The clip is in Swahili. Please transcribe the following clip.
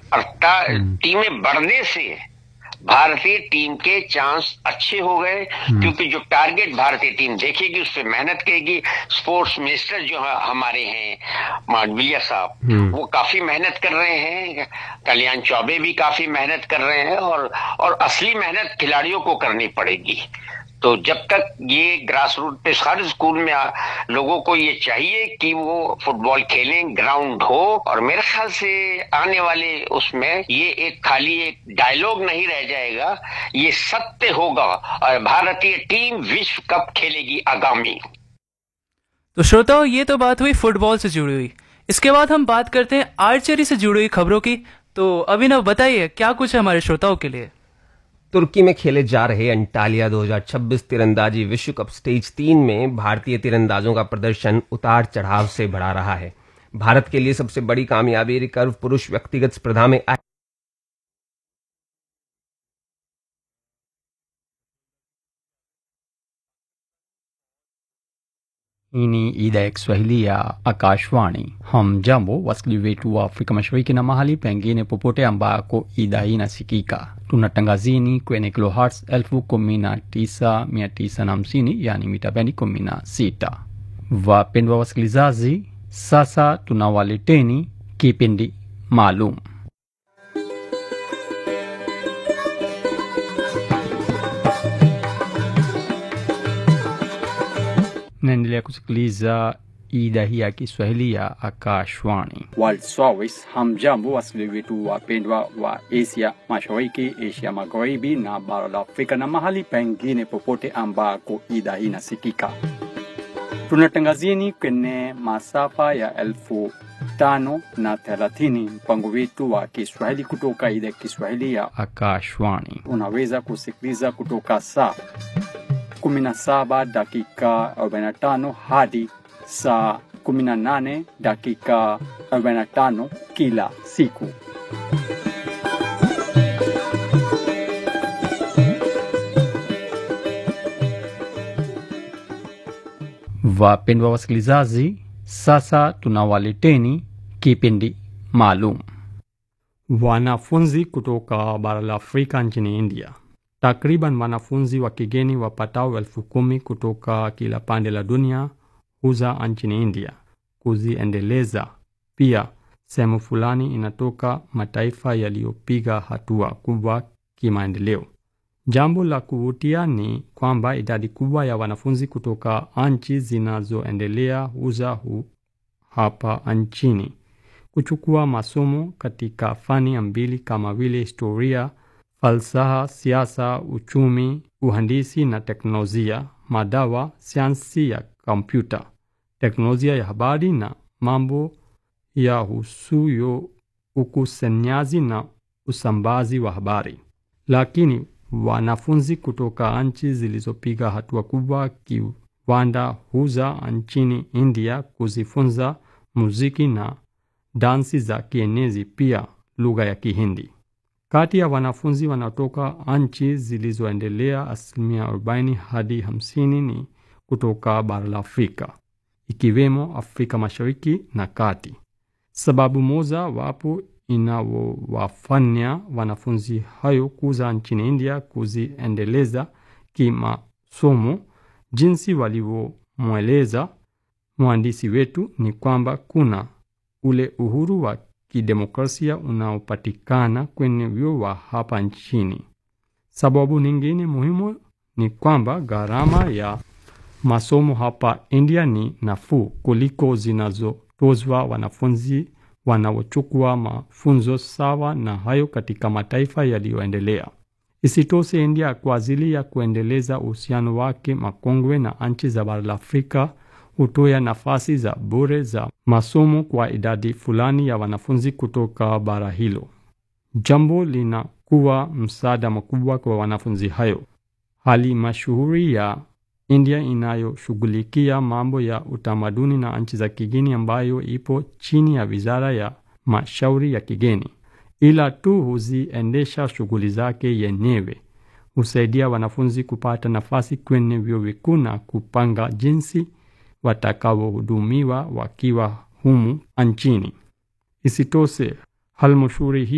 अर्थात टीमें बढ़ने से भारतीय टीम के चांस अच्छे हो गए क्योंकि जो टारगेट भारतीय टीम देखेगी उस पर मेहनत करेगी स्पोर्ट्स मिनिस्टर जो है हमारे हैं मांडविलिया साहब वो काफी मेहनत कर रहे हैं कल्याण चौबे भी काफी मेहनत कर रहे हैं और और असली मेहनत खिलाड़ियों को करनी पड़ेगी तो जब तक ये ग्रास रूट पे हर स्कूल में आ, लोगों को ये चाहिए कि वो फुटबॉल खेलें ग्राउंड हो और मेरे ख्याल से आने वाले उसमें ये एक खाली एक डायलॉग नहीं रह जाएगा ये सत्य होगा और भारतीय टीम विश्व कप खेलेगी आगामी तो श्रोताओं ये तो बात हुई फुटबॉल से जुड़ी हुई इसके बाद हम बात करते हैं आर्चरी से जुड़ी हुई खबरों की तो अभिनव बताइए क्या कुछ है हमारे श्रोताओं के लिए तुर्की में खेले जा रहे अंटालिया 2026 तीरंदाजी विश्व कप स्टेज तीन में भारतीय तीरंदाजों का प्रदर्शन उतार चढ़ाव से बढ़ा रहा है भारत के लिए सबसे बड़ी कामयाबी रिकर्व पुरुष व्यक्तिगत स्पर्धा में आई Hii ni idhaa ya Kiswahili ya Akashwani. Hamjambo wasikilizaji wetu wa Afrika Mashariki na mahali pengine popote ambako idhaa hii inasikika. Tunatangazini kwenye kilohertz elfu kumi na tisa mia tisa na hamsini yani mita bendi kumi na sita. Wapendwa wasikilizaji, sasa tunawaleteni kipindi maalum naendelea kusikiliza idhaa hii ya Kiswahili ya Akashwani. World Service. Hamjambo wasikilizaji wetu wapendwa wa Asia Mashariki, Asia Magharibi na bara la Afrika na mahali pengine popote ambako idhaa hii inasikika. Tunatangazieni kwenye masafa ya elfu tano na thelathini mpango wetu wa Kiswahili kutoka idhaa ya Kiswahili ya Akashwani. Unaweza kusikiliza kutoka saa 17 dakika 45 hadi saa 18 dakika 45 kila siku. Wapendwa wasikilizaji, sasa tunawaleteni kipindi maalum. Wanafunzi kutoka bara la Afrika nchini India Takriban wanafunzi wa kigeni wapatao elfu kumi kutoka kila pande la dunia huza nchini India kuziendeleza. Pia sehemu fulani inatoka mataifa yaliyopiga hatua kubwa kimaendeleo. Jambo la kuvutia ni kwamba idadi kubwa ya wanafunzi kutoka nchi zinazoendelea huza hu hapa nchini kuchukua masomo katika fani mbili kama vile historia falsafa, siasa, uchumi, uhandisi na teknolojia, madawa, sayansi ya kompyuta, teknolojia ya habari na mambo ya husuyo ukusanyaji na usambazi wa habari. Lakini wanafunzi kutoka nchi zilizopiga hatua kubwa kiwanda huza nchini India kuzifunza muziki na dansi za kienezi, pia lugha ya Kihindi. Kati ya wanafunzi wanaotoka nchi zilizoendelea, asilimia 40 hadi 50 ni kutoka bara la Afrika, ikiwemo Afrika Mashariki na Kati. Sababu moja wapo inawafanya wanafunzi hayo kuza nchini India kuziendeleza kimasomo, jinsi walivyomweleza mwandishi wetu, ni kwamba kuna ule uhuru wa kidemokrasia unaopatikana kwenye vyuo wa hapa nchini. Sababu nyingine muhimu ni kwamba gharama ya masomo hapa India ni nafuu kuliko zinazotozwa wanafunzi wanaochukua mafunzo sawa na hayo katika mataifa yaliyoendelea. Isitoshe, India kwa ajili ya kuendeleza uhusiano wake makongwe na nchi za bara la Afrika hutoa nafasi za bure za masomo kwa idadi fulani ya wanafunzi kutoka bara hilo. Jambo linakuwa msaada mkubwa kwa wanafunzi hayo. Hali mashuhuri ya India inayoshughulikia mambo ya utamaduni na nchi za kigeni, ambayo ipo chini ya wizara ya mashauri ya kigeni, ila tu huziendesha shughuli zake yenyewe, husaidia wanafunzi kupata nafasi kwenye vyuo vikuu na kupanga jinsi watakaohudumiwa wakiwa humu nchini. Isitoshe, halmashauri hii